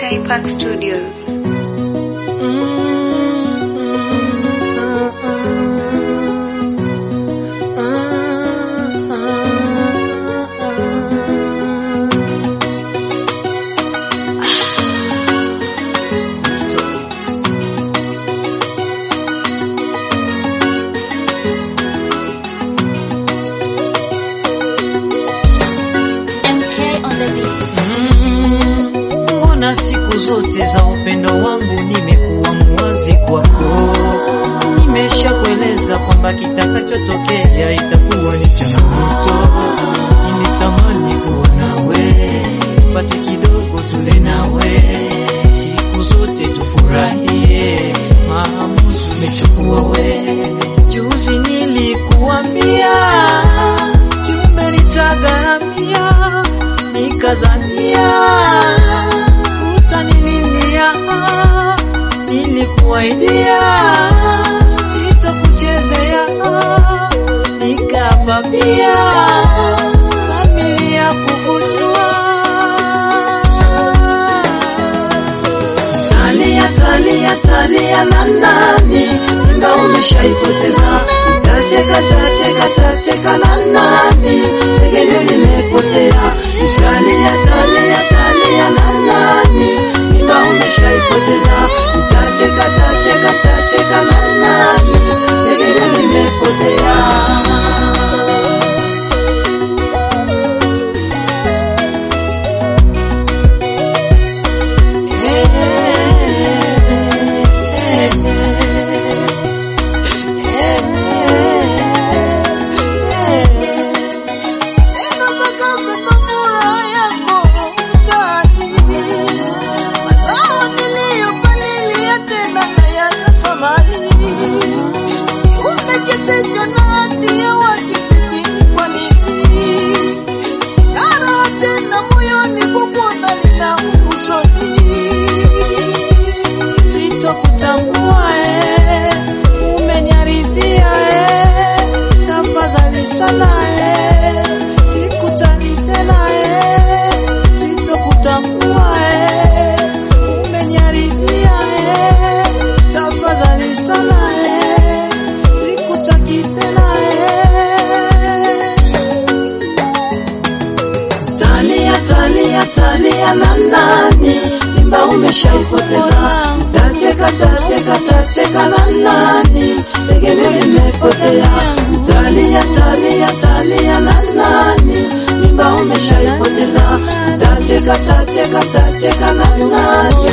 MK Park Studios. MK on the beat. Mbona siku zote za upendo wangu nimekuwa muwazi kwako, nimesha kueleza kwamba kitakachotokea itakuwa ni changamoto. Nilitamani kuwa nawe, pate kidogo tule nawe, siku zote tufurahie, maamuzi umechukua we. Juzi nilikuambia kiumbe nitagharamia, nikazania utanililia, nilikuaidia sitakuchezea, nikapa pia familia kukujua. Talia, talia, talia na nani, mimba umeshaipoteza. Tacheka, tacheka, tacheka na nani, tegemeo limepotea. Talia, talia, talia na nani, mimba umeshaipoteza. Tacheka, tacheka, tacheka na nani, tegemeo limepotea. Sitokutambua eh, umeniharibia eh, tafadhali sana eh, sikutani tena eh, sitokutambua eh, umeniharibia eh, tafadhali sana eh, sikutaki tena eh. Talia, talia, talia na nani, mimba umeshaipoteza. Tacheka, tacheka, tacheka na nani, tegemeo limepotea. Talia, talia, talia na nani, mimba umeshaipoteza. Tacheka, tacheka, tacheka na nani,